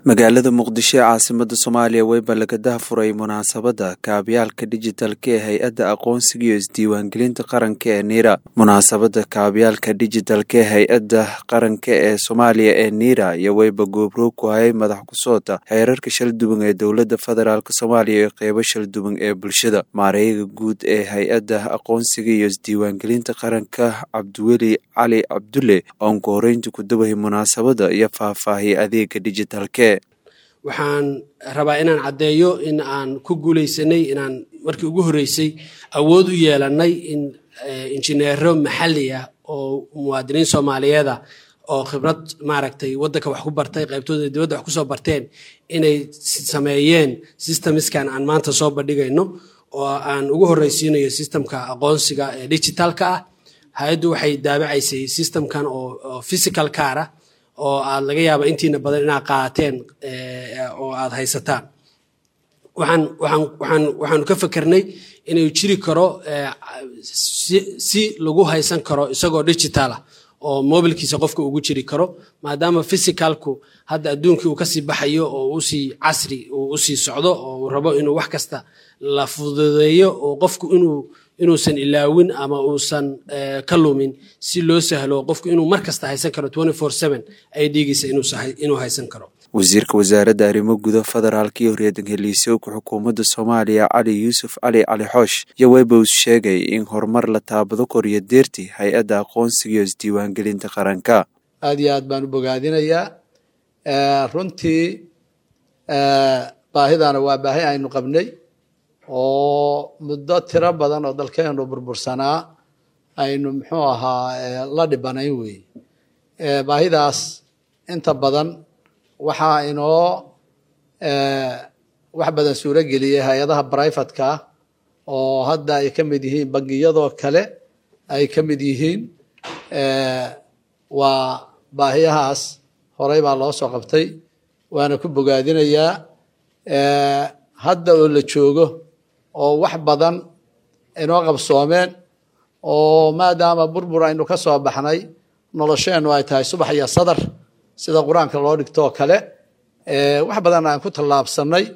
magaalada muqdisho ee caasimada soomaaliya weyba laga dahafuray munaasabadda kaabyaalka dijitalka ee hay-adda aqoonsiga iyo isdiiwaangelinta qaranka ee niira munaasabadda kaabyaalka dijitalka ee hay-adda qaranka ee soomaaliya ee niira iyo weyba goobroog ku hayay madax kusoota xeerarka shalduwan ee dowladda federaalk soomaaliya iyo qeybo shalduwan ee bulshada maareeyaga guud ee hay-adda aqoonsiga iyo isdiiwaangelinta qaranka cabdiweli cali cabdulle oon ku horeynta ku dawahay munaasabadda iyo faahfaahiyay adeega dijitalke waxaan rabaa inaan caddeeyo in aan ku guuleysanay inaan markii ugu horreysay awood u yeelanay in injineero maxalli ah oo muwaadiniin soomaaliyeeda oo khibrad maaragtay waddanka wax ku bartay qaybtooda dibadda wax kusoo barteen inay sameeyeen systemskan aan maanta soo bandhigayno oo aan ugu horreysiinayo systemka aqoonsiga ee digitalka ah hay-addu waxay daabacaysay systemkan oo physical car ah oo aad laga yaaba intiina badan inaad qaateen oo aad haysataan waxaan waxaan waxaan waxaanu ka fikernay inuu jiri karo si lagu haysan karo isagoo digital ah oo mobilkiisa qofka ugu jiri karo maadaama physicalku hadda adduunkii uu kasii baxayo oo usii casri uu usii socdo oo uu rabo inuu wax kasta la fududeeyo oo qofku inuu inuusan ilaawin ama uusan ka lumin si loo sahlo qofku inuu mar kasta haysan karo ay dhiigaysa inuu haysan karo wasiirka wasaaradda arrimo guda federaalka iyo horyaadan heliisooka xukuumadda soomaaliya cali yuusuf cali cali xoosh iyo webos sheegay in horumar la taabado koriyo deerti hay-adda aqoonsiga iyo isdiiwaangelinta qaranka aad iyo aad baan u bogaadinayaa runtii baahidana waa baahi aynu qabnay oo muddo tiro badan oo dalkeenu burbursanaa aynu muxuu ahaa la dhibanayn wey baahidaas inta badan waxaa inoo wax badan suuro geliyay hay-adaha brivatka oo hadda ay ka mid yihiin bangiyadoo kale ay ka mid yihiin waa baahiyahaas horey baa loo soo qabtay waana ku bogaadinayaa hadda oo la joogo oo wax badan inoo qabsoomeen oo maadaama burbur aynu ka soo baxnay nolosheennu ay tahay subax iyo sadar sida qur-aanka loo dhigtoo kale wax badan aan ku tallaabsanay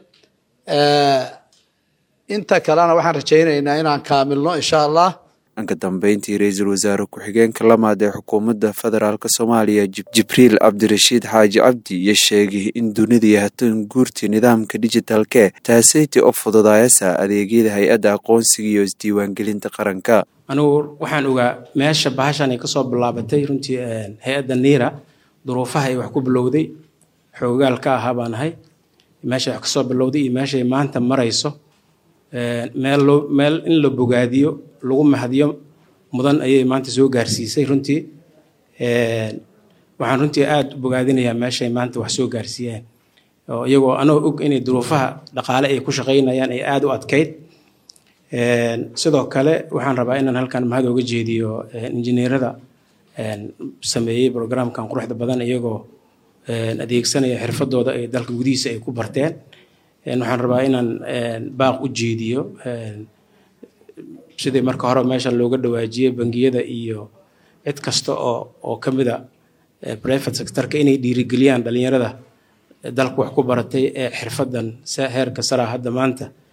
inta kalena waxaan rajaynaynaa inaan kaamilno insha allah dhanka dambeyntii ra-iisul wasaare ku-xigeenka lamaad ee xukuumadda federaalk soomaaliya jibriil cabdirashiid xaaji cabdi iyo sheegay in dunida yahatan guurti nidaamka dijitalke taasayti u fududaayasa adeegyada hay-adda aqoonsiga iyo isdiiwaangelinta qaranka anigu waxaan ogaa meesha bahashan ay kasoo bilaabatay runtii hay-adda niira duruufaha ay wax ku bilowday xoogaal ka ahaa baan ahay meeshay wax kasoo bilowday iyo meeshay maanta marayso meel loo meel in la bogaadiyo lagu mahadiyo mudan ayay maanta soo gaarsiisay runtii waxaan runtii aada u bogaadinayaa meeshay maanta wax soo gaarsiiyeen oo iyagoo anoo og inay duruufaha dhaqaale ay ku shaqaynayaan ay aada u adkayd sidoo kale waxaan rabaa inaan halkan mahad ooga jeediyo injineerada sameeyey programkan quruxda badan iyagoo adeegsanaya xirfadooda ay dalka gudihiisa ay ku barteen waxaan rabaa inaan baaq u jeediyo sidii marka hore meesha looga dhawaajiyey bangiyada iyo cid kasta oo oo ka mida private sectorka inay dhiirigeliyaan dhalinyarada dalka wax ku baratay ee xirfadan heerka saraa hadda maanta